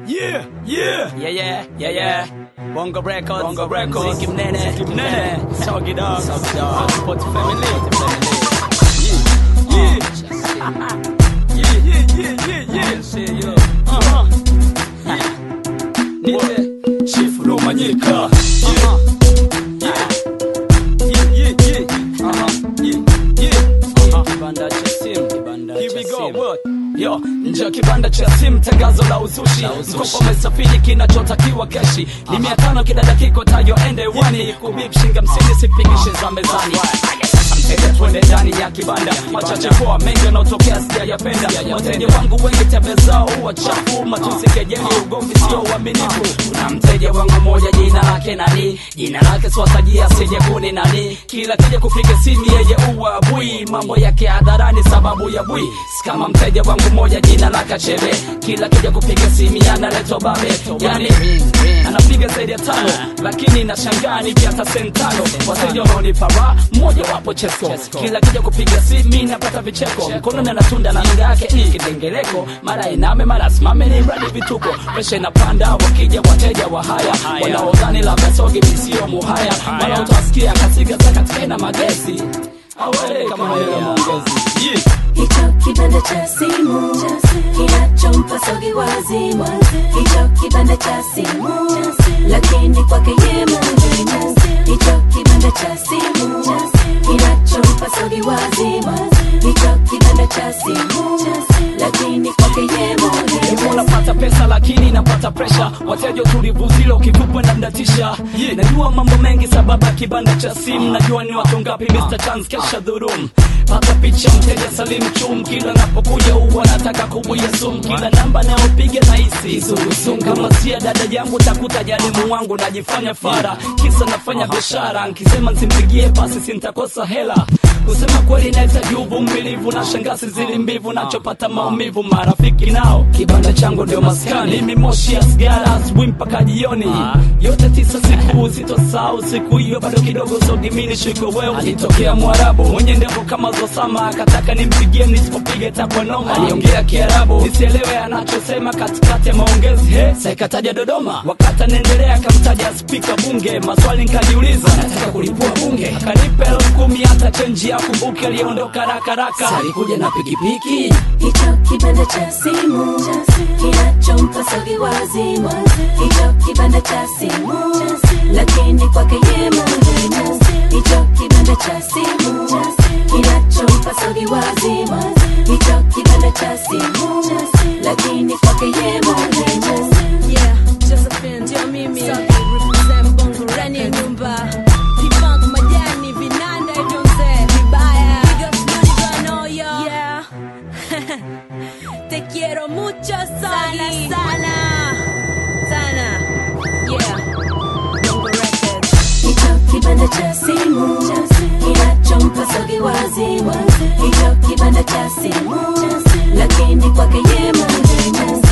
Yeah, yeah. Yeah, yeah, yeah, yeah. Bongo Records, Bongo Records. Ziki Mnene, Ziki Mnene. Soggy Dog, Soggy Dog. Sport Family, Yeah, yeah, yeah, yeah, yeah, yeah. Shit, yo. Uh-huh. Nite, Chief Rumanyika. uh-huh, Yeah, yeah, yeah. uh-huh. Yeah, yeah. Uh-huh. Kibanda cha simu, kibanda Here cha we go. simu. What? Yo, nje ya kibanda cha simu, tangazo la uzushi, mkopo umesafiri, kinachotakiwa keshi ni mia tano kila dakika, tayo ende wani kubip shinga msini, sipigishe za mezani. Aya, sasa mteja, twende ndani ya kibanda, machache poa, mengi yanaotokea sijayapenda. Wateja wangu wengi tabia zao huwa chafu, matusi, kejeli, ugomvi, sio uaminifu. Kuna mteja wangu moja, jina lake nani? Jina lake swatajia, sije kuni nani? Kila kija kupiga simu, yeye uwa bui, mambo yake hadharani, sababu ya bui. Kama mteja wangu moja, jina lake Chebe, kila kija kupiga simu, analetwa babe, yani anapiga zaidi ya tano, lakini nashangaa nikiata sentano. Wateja wanaonipa raha, mmoja wapo Chesko, kila kija kupiga simu napata vicheko, mkono na natunda na anga yake ni kidengeleko, mara iname mara simame, ni mradi vituko, presha inapanda, wakija wateja wa haya wanaodhani labda sogi visio muhaya, mara utawasikia kasiga zakatika na magesi awe kama maneno maongezi Yeah. Hicho kibanda cha simu kinachompa sogi wazimu, hicho kibanda cha simu, lakini kwake ye muhimu. Hicho kibanda cha simu kinachompa sogi wazimu, hicho kibanda cha simu, lakini kwake ye Hivyo muhimu. napata pesa lakini napata presha, wateja utulivu zile ukivupwa na mdatisha. Najua mambo mengi sababu ya kibanda cha simu, najua ni watu ngapi Mr. Chance kesha dhurum. Pata picha mteja Salim Chum, kila napokuja huwa nataka kubuya sumu, kila namba nayopiga nahisi surusumu. Kama sia dada yangu takuta jalimu wangu, najifanya fara kisa nafanya biashara, nkisema nsimpigie basi sintakosa hela. Kusema kweli nahitaji uvumilivu na shangasi zili mbivu, nachopata maumivu marafiki nao. Kibanda changu ndio maskani, mimi moshi ya sigara asubuhi mpaka jioni, yote tisa siku sitosahau. Siku hiyo bado kidogo sogimini shiko wewe, alitokea Mwarabu mwenye ndevu kama Zosama, akataka nimpigie nisipopiga takwa noma. Aliongea Kiarabu nisielewe anachosema katikati ya maongezi, he saikataja Dodoma. Wakati anaendelea akamtaja spika bunge, maswali nikajiuliza, nataka kulipua bunge, akanipa elfu kumi hata chenji ya kumbuke, aliondoka raka raka, alikuja na pikipiki Hicho kibanda cha simu kinachompa sogi wazimu, hicho kibanda cha simu, lakini kwake ye muhimu. Hicho kibanda cha simu kinachompa sogi wazimu, hicho kibanda cha simu, lakini kwake ye muhimu. Yeah, Josephine ndio mimi represent Bongo ndani ya nyumba P-Funk majani vinanda hivyo mzee vibaya Big up Snudi Banoyo Yeah Te quiero mucho Soggy Sana sana Sana Yeah Bongo Records Hicho kibanda cha simu kinachompa sogi wazimu, hicho kibanda cha simu, lakini kwake ye muhimu.